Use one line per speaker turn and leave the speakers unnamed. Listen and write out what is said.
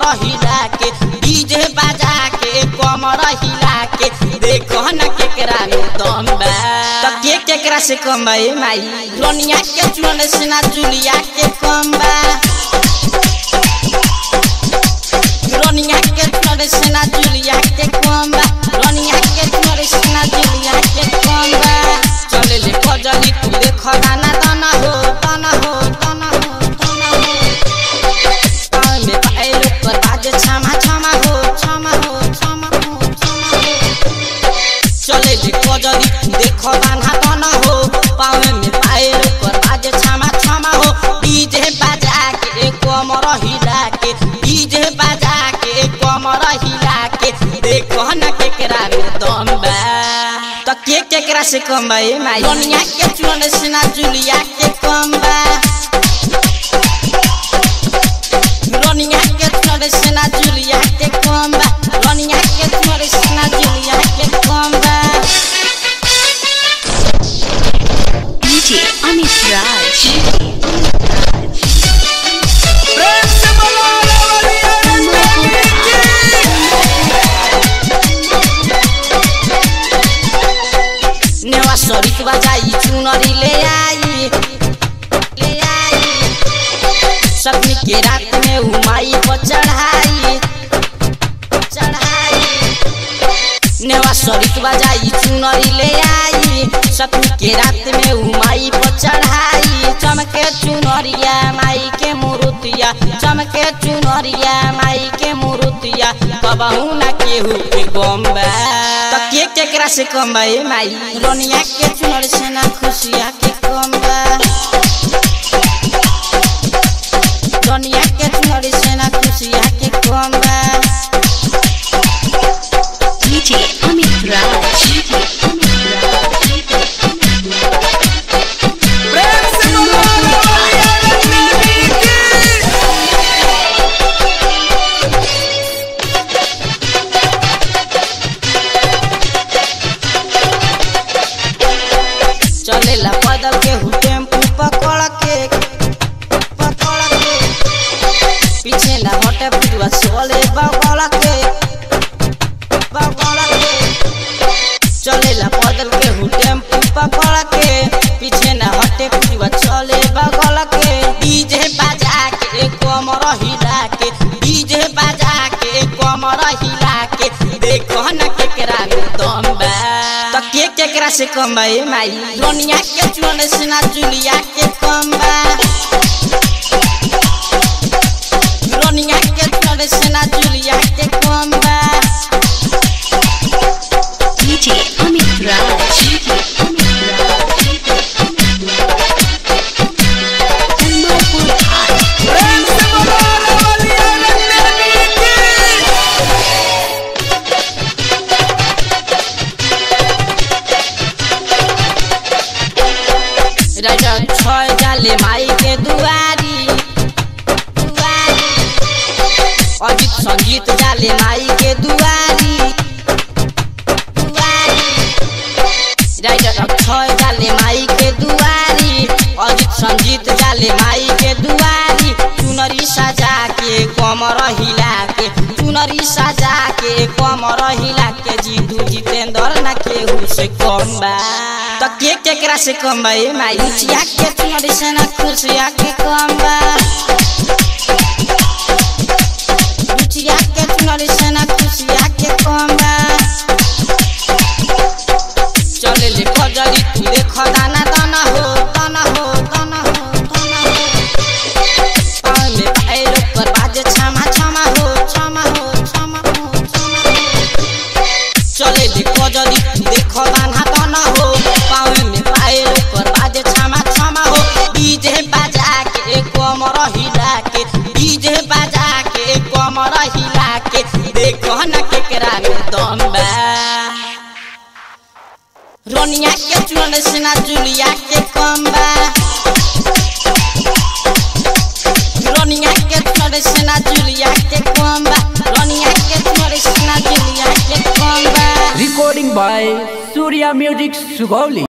हिला के डीजे बजा के कमर हिला के देखो न केकरा में दम बा त के केकरा से कम बा ए माई लोनिया के चुन से ना जुलिया के कम बा लोनिया के चुन से ना जुलिया के कम बा लोनिया के चुन से ना जुलिया के कम बा चले ले कजली तू देखो दाना दाना हो दाना हो दाना हो दाना हो पाँव में पायल पर बाजे छामा छामा हो छामा हो छामा हो छामा हो चले ले कजली तू देखो दाना दाना हो पाँव में पायल पर बाजे छामा छामा हो डीजे बजा के कमर हिला के डीजे बजा के कमर हिला के देखो न केकरा में दम बा त के केकरा से कम बा ए माई दुनिया के चुन से ना जुलिया के कम बा दुनिया के चुन से ना जुलिया के कम बा दुनिया के चुन से ना जुलिया के कम बा
DJ Amit Raj.
प्रेम से बोलो लवलिया
नेवा सरिक बजाई चुनरी ले आई ले आई सपनी के रात में उमाई पर चढ़ाई चढ़ाई नेवा सरिक बजाई चुनरी ले आई सपनी के रात में उमाई पर चढ़ाई चमके चुनरिया माई के मुरुतिया चमके चुनरिया माई के मुरुतिया कबहू ना केहू के गम्बा त के केकरा से कम बा ए माई रोनिया के चुनर से ना खुशिया के कम बा रोनिया के चुनर से ना खुशिया के कम बा
DJ Amit Raj.
प्रेम से बोलो लवलिया
चलेला पैदल के हु टेम्पू पकड़ के पकड़ के पीछे ना हटे पुजवा सोले बगल के बगल के चलेला पैदल के हु टेम्पू पकड़ के पीछे ना हटे पुजवा चले बगल के डीजे बजा के कमर हिला के डीजे बजा के कमर हिला के देखो न केकरा में दम बा त के केकरा से कम बा ए माई लोनिया के चुन से ना जुलिया के कम बा लोनिया के चुन से ना जुलिया के कम बा
DJ Amit Raj. Kamalpur High.
प्रेम से बोलो लवलिया
राजा छय जाले माई के दुआरी दुआरी अजित संगीत जाले माई के दुआरी दुआरी राजा छय जाले माई के दुआरी अजित संगीत जाले माई के दुआरी चुनरी सजा के कमर हिला के चुनरी सजा के कमर हिला के जीतू जितेंद्र ना केहू से कम बा त के केकरा से कम बा ए माई चिया के चुनरी से ना खुशिया के कम बा रुचिया के चुनरी से ना खुशिया के कम बा चले ले कजरी तू देख दाना दाना हो दाना हो दाना हो दाना हो पाँव में पायल पर बाजे छामा छामा हो छामा हो छामा हो छामा हो चले ले कजरी तू देख दाना दाना हो पाँव में पायल पर बाजे छामा छामा हो डीजे बजा के कमर हिला के डीजे बजा के कमर हिला के देखो न केकरा में दम बा रोनिया के चुन से ना जुलिया के कम बा रोनिया के चुन से ना जुलिया के कम बा रोनिया के चुन से ना जुलिया के कम बा
Recording by Surya Music Sugawli.